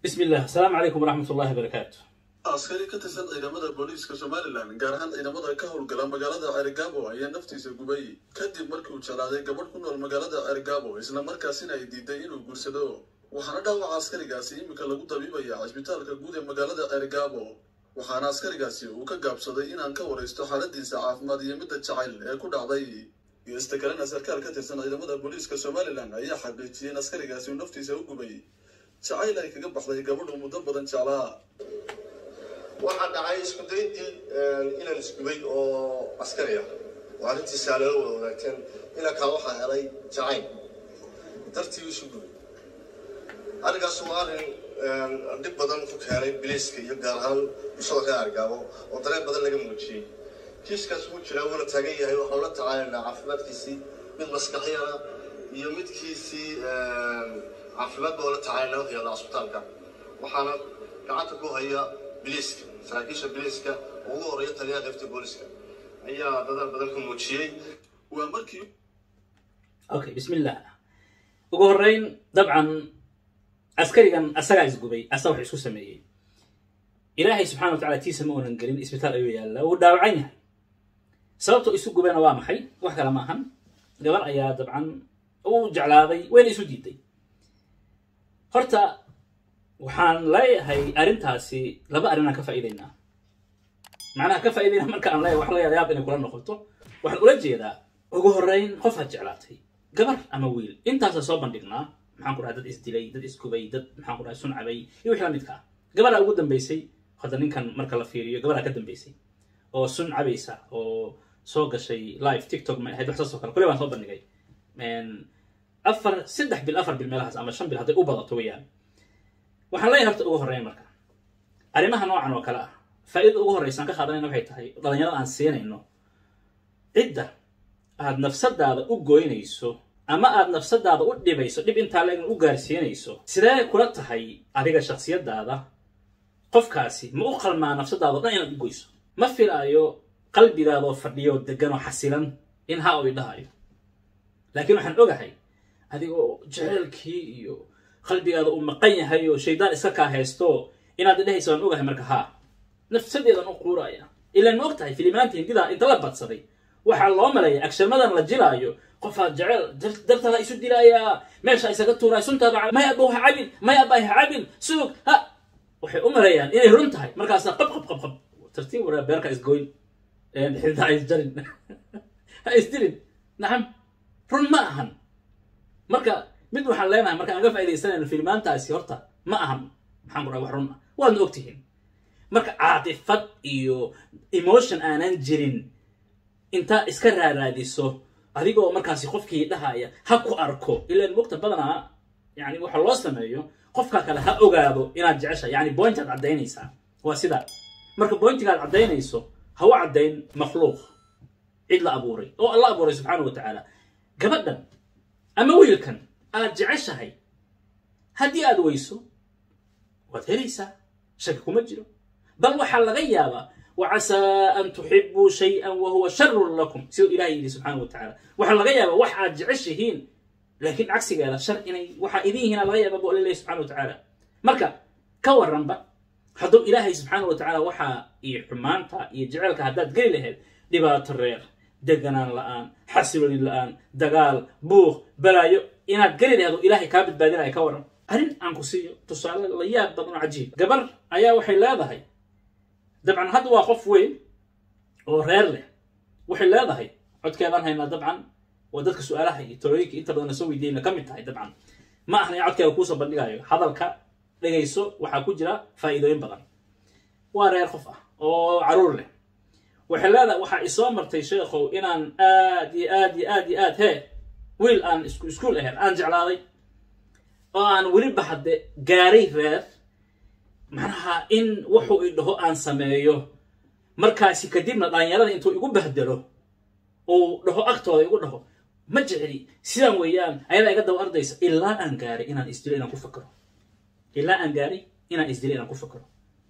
bismi illah asalaamu calaykum waraxmat ullahi barakaatu askari ka tirsan ciidamada booliiska somalilan gaar ahaan ciidamada ka howlgala magaalada cerigabo ayaa naftiisa gubay kadib markii uu jeclaaday gabadh ku nool magaalada cerigabo islamarkaasina ay diiday inuu guursado waxaana dhaawaca askarigaasi iminka lagu dabiibaya cisbitaalka guud ee magaalada cerigabo waxaana askarigaasi uu ka gaabsaday inaan ka waraysto xaaladiisa caafimaad iyo midda jacayl ee ku dhacday geesta kalena sarkaal ka tirsan ciidamada booliiska somalilan ayaa xaqiijiyey in askarigaasi uu naftiisa u gubay jacayl ay kaga baxday gabadhu muddo badan jeclaa waxaa dhacay isku daydii inan isgubay oo askari ah oo arrintiisa lala wada wadaagteen inankaa waxaa helay jacayl dartii isu gubay arrinkaas waa arrin dhib badan ku keenay biliiska iyo gaar ahaan bulshada reer argaabo oo dareen badan laga muujiyey kiiskaas wuu jiraa wuuna taagan yahay waxaanu la tacaalaynaa caafimaadkiisii mid maskaxyana iyo midkiisii caafimaad baa la tacaalaynaa wuxuu yaallaa cisbitaalka waxaana gacanta ku haya biliiska saraakiisha biliiska oo ugu horeeya taliyaha qaybta booliska ayaa dadaal badan ku muujiyey waa markii okay bismi illah ugu horreyn dabcan askarigan asagaa isgubay asa wax isku sameeyey ilaahay subxana wa tacala tiisa ma uunan gelin isbitaal ayuu yaallaa wuu dhaawacan yahay sababta isu gubayna waa maxay wax kale ma ahan gabar ayaa dabcan uu jeclaaday wayna isu diiday horta waxaan leeyahay arrintaasi laba arrin aan ka faa'iidaynaa macnaha ka faa'iidayna marka aan leeyahay wax laga yaab inay kula noqoto waxaan ula jeedaa ugu horreyn qofaad jeclaatay gabar ama wiil intaasa soo bandhignaa maxaan ku dhahay dad isdilay dad isgubay dad maxaan ku dhahay suncabay iyo wixii la midka ah gabaraa ugu dambaysay hadda ninkan marka la fiiriyo gabaraa ka dambaysay oo sun cabaysa oo soo gashay live tiktok ma ahayd wax saas oo kale kule baan soo bandhigay afar saddex bil afar bil meelahaas ama shan bil hadday u badato weeyaan waxaan leeyahay horta ugu horreyn marka arrimaha noocan oo kale ah faa'iidada ugu horreysa aan ka qaadanayna waxay tahay dhalinyarada aan siinayno cidda aad nafsadaada u goynayso ama aad nafsadaada u dhibayso dhib intaa leegna u gaarsiinayso sidee kula tahay adiga shaksiyadaada qofkaasi ma u qalmaa nafsadaada o dhan inaad u goyso ma filaayo qalbigaadoo fadhiyo degan oo xasilan in ha uu idhahayo laakiin waxaan ogahay adigoo jeceelkii iyo qalbigaada uu maqan yahay oo shaydaan iska kaa haysto inaad idhahaysa waan ogahay marka haa nafsadeedan u quuraya ilaan ma og tahay filimaanta hindidaa inta la badsaday waxaa loo maleeya agshamadan la jilaayo qofaad jecel dartaada isu dilaayaa meesha isaga tuuraay suntaada may abba ha cabin may abba ha cabin suug ha waxay u maleeyaan inay run tahay markaasa qab qab qab qab tartiib waraa beerka isgoyn xidaa isjarin ha isdilin nacam run ma ahan marka mid waxaan leenahay marka aan ga faaidaysanayno filmaantaasi horta ma ahan maxaan ku dhaha wax run ah waadna ogtihiin marka caatifad iyo emotion aanan jirin intaa iska raaraadiso adigoo markaasi qofkii dhahaya ha ku arko ilaan mogta badanaa yani waxa loo sameeyo qofka kale ha ogaado inaad jeceshahay yani bointaad caddaynaysaa waa sida marka bointigaad caddaynayso ha u caddayn makhluuq cid la abuuray oo alla abuuray subxaana wa tacaala gabadhan ama wiilkan aad jeceshahay haddii aad weyso waad helaysaa shaki kuma jiro bal waxaa laga yaabaa wacasaa an tuxibuu shay-an wa huwa sharun lakum siduu ilahay yidhi subxaana wa tacala waxaa laga yaabaa wax aad jeceshihiin laakiin cagsigeeda shar inay waxaa idin yihiin laga yaaba bu alla leeyahy subxana wa tacaala marka ka waranba hadduu ilaahay subxaana wa tacaala waxaa iyo xumaanta iyo jeceelka haddaad geli lahayd dhibaato reer deganaan la-aan xasilooni la-aan dagaal buuq balaayo inaad geli lahayd oo ilaahay kaa badbaadinaya ka waran arrin aan ku siiyo tusaale la yaab badan oo cajiib gabar ayaa waxay leedahay dabcan hadda waa qof weyn oo reer leh waxay leedahay codkeedaan haynaa dabcan waa dadka su-aalaha iyo talooyinka inta badan soo weydiiyayna ka mid tahay dabcan ma ahna in codkeeda kuusoo bandhigayo hadalka dhegayso waxaa ku jira faa'iidooyin badan waa reer qof ah oo caruur leh waxay leedahay waxaa isoo martay sheekhow inaan aad iyo aad iyo aad iyo aad hee wiil aan iskuol ahayn aan jeclaaday oo aan weliba hadde gaaray reer macnaha in wuxuu i dhaho aan sameeyo markaasi kadibna dhalinyarada intuu igu bahdelo uu dhaho agtooda igu dhaho ma jecli sidaan weeyaan ayadaa iga daba ardaysa ilaa aan gaaray inaan isdilo inaan ku fakaro ilaa aan gaaray inaan isdilo inaan ku fakaro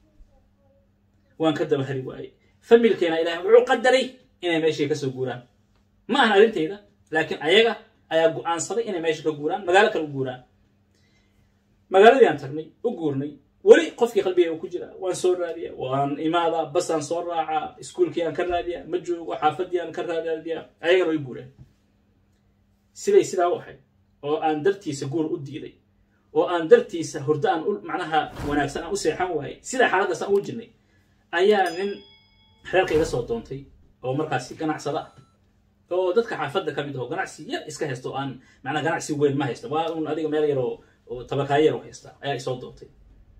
waan ka daba hari waayey familkeena ilahay wuxuu qadaray inay meeshii kasoo guuraan ma ahan arrintayda laakiin ayaga ayaa go-aansaday inay meesha ka guuraan magaalo kale u guuraan magaaladii aan tagnay u guurnay weli qofkii qalbiga ku jira waan soo raadiya waan imaadaa basaan soo raacaa iskuolkii aan ka raadiya ma joogo xaafadii aan ka raadiya ayagana way guureen siday sidaa u ahayd oo aan dartiisa guur u diiday oo aan dartiisa hurdo aan macnaha wanaagsan aan u seexan waayey sidaa xaaladdaas aan ugu jirnay ayaa nin reerka iga soo doontay oo markaasi ganacsada ah oo dadka xaafadda ka mid aho ganacsi yar iska haysta oo aan macnaa ganacsi weyn ma haysta waa un adiga meel yar oo oo tabakaayo yar oo haysta ayaa isoo doontay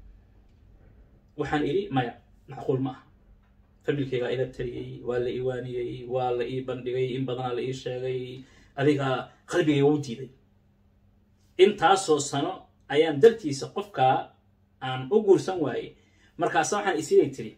waxaan idhi maya macquul ma aha familkeygaa ila taliyey waa la ii waaniyey waa la ii bandhigay in badanaa la ii sheegay adiga qalbigayga u diiday intaasoo sano ayaan dartiisa qofkaa aan u guursan waayey markaasa waxaan isiday tiri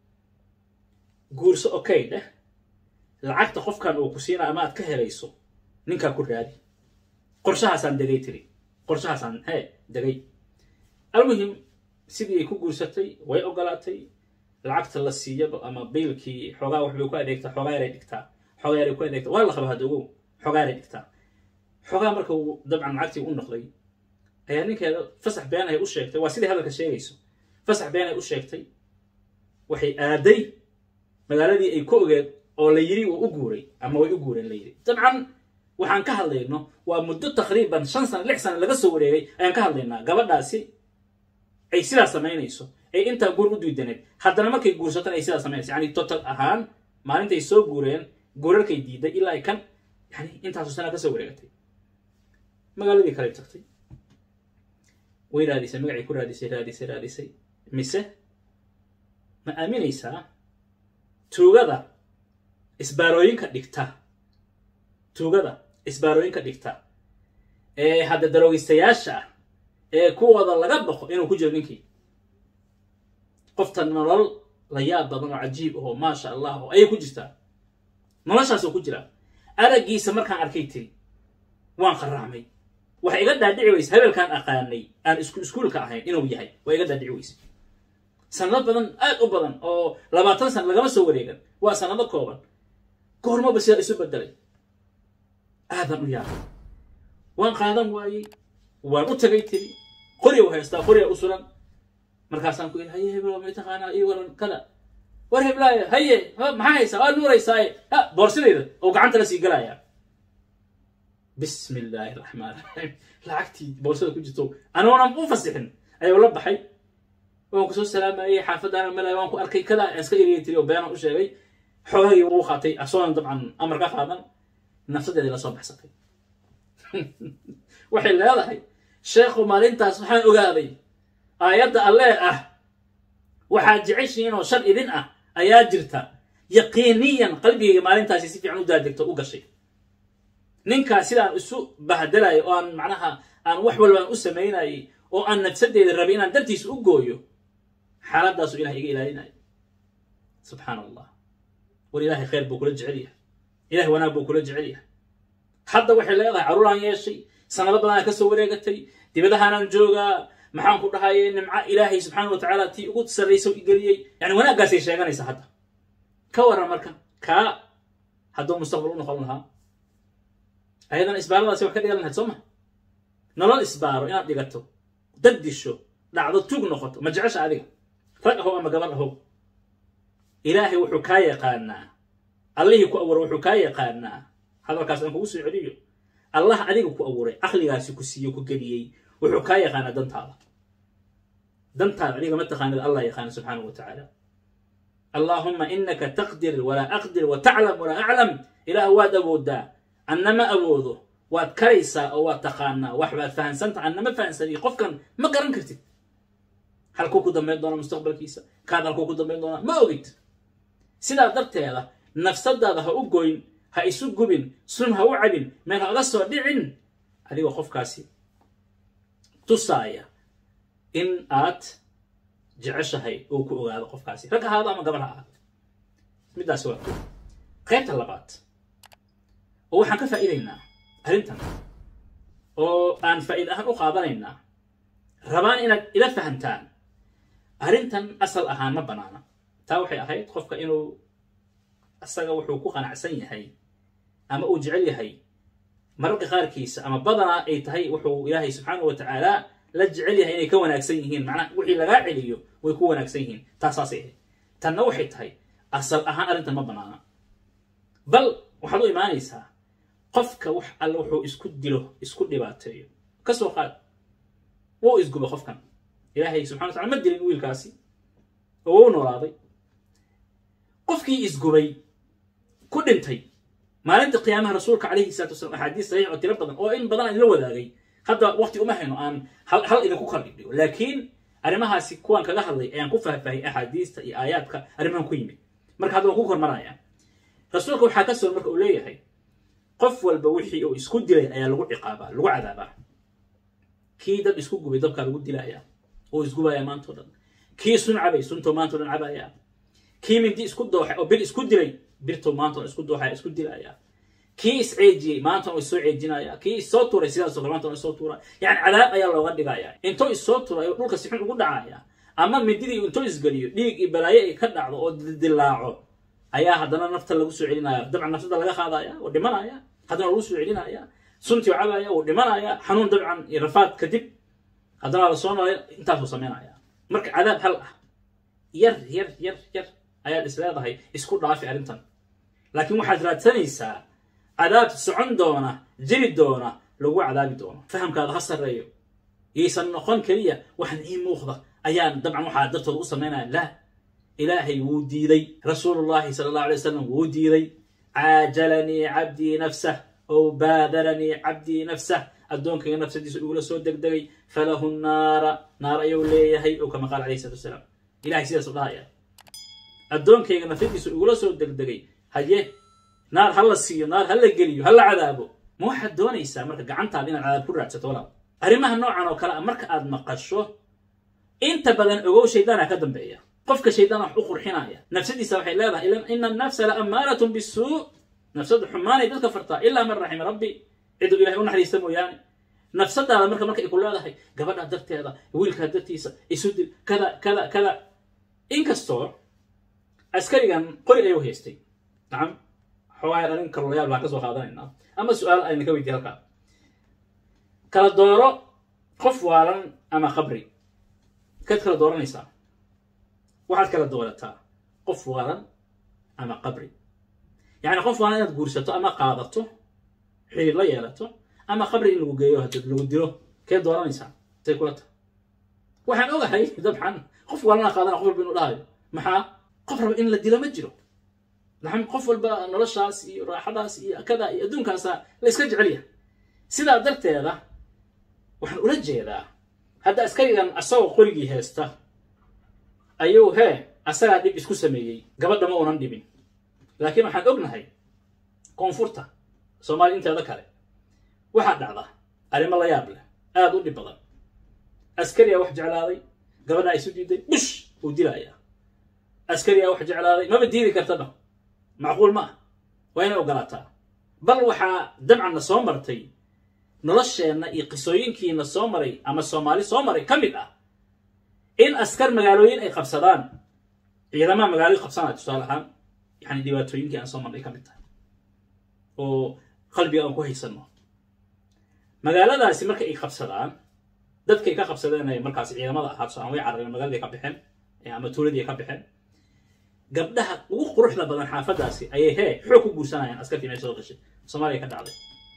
guurso okay dheh lacagta qofkan uu ku siina ama aad ka helayso ninkaa ku raadi qorshahaasaan degay tiri qorshahaasaan hee degay almuhim sidii ay ku guursatay way ogolaatay lacagta la siiyaba ama biilkii xoogaa waxbay ku adeegtaa xoogaa yaray dhigtaa xoogaa yaray ku adeegtaa waa la qaba hadda ogow xoogaa yaray dhigtaa xoogaa marka uu dabcan lacagtii u noqday ayaa ninkeeda fasax been ay u sheegtay waa sidai hadalka sheegayso fasax been ay u sheegtay waxay aaday magaaladii ay ku ogeed oo la yidhi uu u guuray ama way u guureen la yidhi dabcan waxaan ka hadlayno waa muddo taqriiban shan sano lix sano laga soo wareegay ayaan ka hadlaynaa gabadhaasi ay sidaa samaynayso ay intaa guur u diidaneed haddana markay guursatan ay sidaa samaynayso yani total ahaan maalintay soo guureen guurarkay diiday ilaa ay kan yani intaasoo sanaa ka soo wareegatay magaaladii kale tagtay way raadisay magacay ku raadisay raadisay raadisay mise ma aaminaysaa tuugada isbaarooyinka dhigta tuugada isbaarooyinka dhigta ee hadda daroogistayaasha ah ee kuwooda laga baqo inuu ku jiro ninkii qofta nolol la yaab badan oo cajiib ahoo maasha allah oo ayay ku jirtaa noloshaasoo ku jiraa araggiisa markaan arkay tiri waan qaraacmay waxa iga dhaadhici weyse habelkaan aqaanay aan isku iskuulka ahayn inuu yahay waa iga dhaadhici weyse sanado badan aad u badan oo labaatan sana lagama soo wareegan waa sanado kooban goormaba sidaa isu bedelay aadan u yaabay waan qaadan waayey waan u tagay tiri qorya u haystaa qorya u suran markaasaan ku yidhi haye heblo may taqaanaa ii waran kada war heblaayo haye maxaa haysaa waa nuuraysaaye ha boorsidayda oo gacanta la sii galayaa bismi illaahi raxmaan raxiim lacagtii boorsada ku jirto anoonan u fasixin ayuu la baxay waan kusoo salaamayey xaafaddaana malay waan ku arkay kada aan iska eriyay tiri oo beenaan u sheegay xoogahii wuu qaatay asoonan dabcan amar ka qaadan nafsadeedii la soo baxsatay waxay leedahay sheekhu maalintaas waxaan ogaaday aayadda allee ah waxaad jeceshihiin oo shar idin ah ayaa jirta yaqiiniyan qalbigayga maalintaasi si fiican u daadegto u gashay ninkaas sidaan isu bahdelayo oo aan macnaha aan wax walbaan u samaynayay oo aan nafsadeeda rabay inaan dartiisa u gooyo xaaladaasu ilahay iga ilaalinayo subxaan allah war ilaahay khayr buu kula jecel yahay ilahay wanaag buu kula jecel yahay hadda waxay leedahay carruuraan yeeshay sanado badanaa ka soo wareegatay dibadahaanaan joogaa maxaan ku dhahaye nimco ilaahay subxaana wa tacaala tii ugu sarraysa geliyey yani wanaaggaasay sheeganaysa hadda ka waran marka kaa hadduu mustaqbal u noqon lahaa ayadana isbaaradaasi wax ka dhigan lahayd soo ma nolol isbaaro inaad dhigato dad disho dhacdo tuug noqoto ma jecesha adiga rag ahow ama gabadh ahow ilaahay wuxuu kaa yaqaanaa allihii ku abuuray wuxuu kaa yaqaanaa hadalkaas aan kugu soo celiyo allah adiga ku abuuray caqligaasi ku siiyo ku geliyey wuxuu kaa yaqaanaa dantaada dantaada adiga ma taqaanid allah yaqaana subxaanahu wa tacaala allaahuma inaka taqdir walaa aqdir wa taclam walaa aclam ilaah waad awoodaa annama awoodo waad karaysaa oo waad taqaanaa wax baad fahansanta annama fahansaniy qofkan ma garan kartid halkuu ku dambayn doona mustaqbalkiisa kaad halkuu ku dambayn doonaa ma ogid sidaa darteeda nafsadaada ha u goyn ha isu gubin sun ha u cabin meel ha oga soo dhicin adigoo qofkaasi tusaaya in aad jeceshahay uu ku ogaado qofkaasi rag ahaado ama gabar ha ahaado middaasi waa ko qaybta labaad oo waxaan ka faa'iidaynaa arrintan oo aan faa'iid ahaan u qaadanaynaa rabaan inaad ila fahantaan arrintan asal ahaan ma banaana taa waxay ahayd qofka inuu asaga wuxuu ku qanacsan yahay ama uu jecel yahay mararka qaarkiisa ama badanaa ay tahay wuxuu ilaahay subxaanahu wa tacaala la jecel yahay inay ka wanaagsan yihiin macnaha wixii lagaa celiyo way ku wanaagsan yihiin taasaasay ahayd tanna waxay tahay asal ahaan arrintan ma banaana bal waxaad u imaanaysaa qofka wax alle wuxuu isku dilo isku dhibaateeyo ka soo qaad wuu isguba qofkan ilaahay subxana wa tacala ma dilin wiilkaasi oo wuu noolaaday qofkii isgubay ku dhintay maalinta qiyaamaha rasuulka calayhi salatu wasalam axaadiis saxiix oo tiro badan oo in badan aan ila wadaagay hadda waqti uma hayno aan hal hal idinku kala dhigdhigo laakiin arrimahaasi kuwaan kaga hadlay ayaan ku faahfaahiyay axaadiista iyo aayaadka arrimahan ku yimid marka hadda waan ku kormaraya rasuulka waxaa ka sugan marka uu leeyahay qof walba wixii uu isku dilay ayaa lagu ciqaabaa lagu cadaabaa kii dad isku gubay dabkaa lagu dilaya oo isgubaya maantao dhan kii sun cabay suntoo maantao dhan cabaya kii mindi isku dooxay oo bir isku dilay birtoo maantao dhan isku dooxaya isku dilaya kii isceejiyey maantana is soo ceejinaya kii issoo tuuray sidaasoo kale maantana isoo tuura yani cadaab ayaa looga dhigaya intuu issoo turay oo dhulka si xun ugu dhacaya ama mindidii intuu isgeliyo dhiig iyo balaayo ay ka dhacdo oo dildilaaco ayaa haddana nafta lagu soo celinaya dabcan naftada laga qaadaya oo dhimanaya haddana lagu soo celinaya suntii cabaya wuu dhimanaya xanuun dabcan iyo rafaad kadib haddana la soo nolay intaasuu samaynaya marka cadaab hal ah yar yar yar yar ayaad is leedahay isku dhaafi arrintan laakiin waxaad raadsanaysaa cadaab socon doona jiri doona lagu cadaabi doono fahamkaada ha sarreeyo yaysan noqon keliya waxan ii muuqda ayaan dabcan waxaa dartooda u samaynaya laa ilaahay wuu diiday rasuulullahi sala allahu alay wasalam wuu diiday caajalanii cabdii nafsah ow baadaranii cabdii nafsah addoonkayga nafsadiisa igula soo degdegay falahu naara naar ayuu leeyahay ou kama qaal alayh salatu wasalaam ilahay sidaas u dhahaya addoonkayga nafsadiisa igula soo degdegay haye naar ha la siiyo naar ha la geliyo ha la cadaabo ma waxaad doonaysaa marka gacantaada inaad cadaab ku raadsato walaal arrimaha noocan oo kale a marka aad maqasho inta badan ogow shaydaana ka dambeeya qofka shaydaan wax u qurxinaya nafsadiisa waxay leedahay ilan ina annafsa la ammaaratun bisuu nafsadu xumaanay dadka fartaa ilaa man raxima rabbi ciduu ilahay u naxariista mooyaane nafsadaada marka marka ay ku leedahay gabadha darteeda wiilkaa dartiisa isu dil kada kada kada inkastoo askarigan qori ayuu haystay nacam xoogaa arrin kalolayaal baan ka soo qaadanaynaa ama su-aal ayna ka weydiye halkaa kala dooro qof waalan ama qabri kaad kala dooranaysaa waxaad kala doorataa qof waalan ama qabri yacni qof waalan inaad guursato ama qaadato xiriir la yeelato ama qabri in lagu geeyo hadii lagu dilo keed dooranaysaa say kula tahay waxaan ogahay dabcan qof waalana qaadana qof walba inuu dhahayo maxaa qof raba in la dilo ma jiro naxam qof walba noloshaas iyo raaxadaas iyo kada iyo adduunkaasa la iska jecel yahay sidaa darteeda waxaan ula jeedaa hadda askarigan asagoo qorigii heesta ayuu hee asagaa dhib isku sameeyey gabadha ma unan dhibin laakiin waxaan ognahay koonfurta soomaaliya inteeda kale waxaa dhacda arrimo la yaab leh aada u dhib badan askariyaa wax jeclaaday gabadhaa isu diiday bush uu dilayaa askariyaa wax jeclaaday maba diidi kartaba macquul ma ah waa inay ogolaataa bal waxaa dabcan na soo martay nolosheenna iyo qisooyinkiina soo maray ama soomaali soo maray ka mid ah in askar magaalooyin ay qabsadaan ciidamaha magaalooyin qabsanaya tusaale ahaan yani dhibaatooyinkii aan soo marnay ka mid tahay oo qalbiga aan ku haysanno magaaladaasi marka ay qabsadaan dadkay ka qabsadeen ay markaasi ciidamada ahaa tusaale way carareen magaaladii ka baxeen ama tuuladii ka baxeen gabdhaha ugu quruxda badan xaafadaasi ayay hee xoog ku guursanayaan askartii meesha soo gashay soomaaliya ka dhacday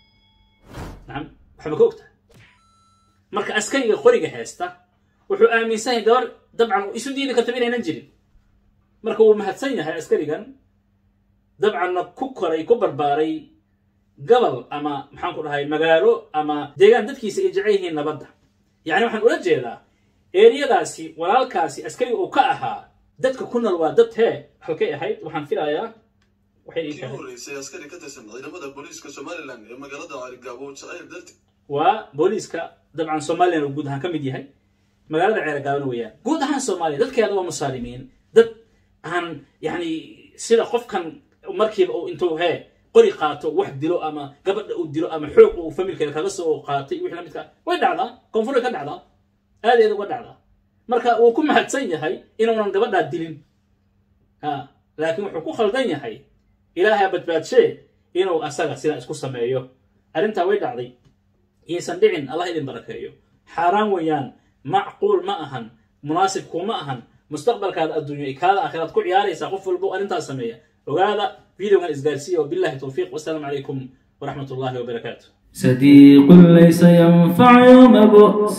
nacam waxba ka ogtahay marka askariga qoriga heesta wuxuu aaminsan yahay gabar dabcan isu diidi kartaba inaynan jirin marka wuu mahadsan yahay askarigan dabcanna ku koray ku barbaaray gobol ama maxaan ku dhahay magaalo ama deegaan dadkiisa ay jecel yihiin nabadda yacni waxaan ula jeedaa eeriyadaasi walaalkaasi askariga uu ka ahaa dadka ku nool waa dad hee halkay ahayd waxaan filayaa waxay ii kii tahay horeysay askari ka tirsan ciidamada booliiska somalilan ee magaalada carigaabo jacayl darti waa booliiska dabcan somalilan uu guud ahaan ka mid yahay magaalada ceeragaabana weeyaan guud ahaan soomaaliya dadkeeda waa musaalimiin dad aan yani sida qofkan markiiba uu intuu hee qori qaato wax dilo ama gabadha uu dilo ama xoog uu familkeeda kaga soo qaatay wixii la midka way dhacdaa koonfur way ka dhacdaa aadeeda uga dhacdaa marka wuu ku mahadsan yahay inuunan gabadhaa dilin ha laakiin wuxuu ku khaldan yahay ilaahay badbaadshee inuu asaga sidaa isku sameeyo arrintaa way dhacday yaysan dhicin allah idin barakeeyo xaaraan weeyaan macquul ma ahan munaasib kuma ahan mustaqbalkaada adduunyo kaada aakhiraad ku ciyaaraysaa qof walbo arrintaas sameeya ogaada videogan isgaarsiiya wabillahi towfiiq wasalaamu calaykum waraxmat ullahi wabarakaatu صديق ليس ينفع يوم بؤس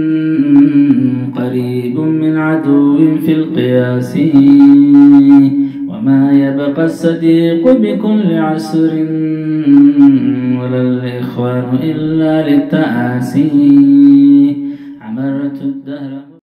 قريب من عدو في القياس وما يبقى الصديق بكل عسر ولا الإخوان إلا للتآسي عمرت الدهر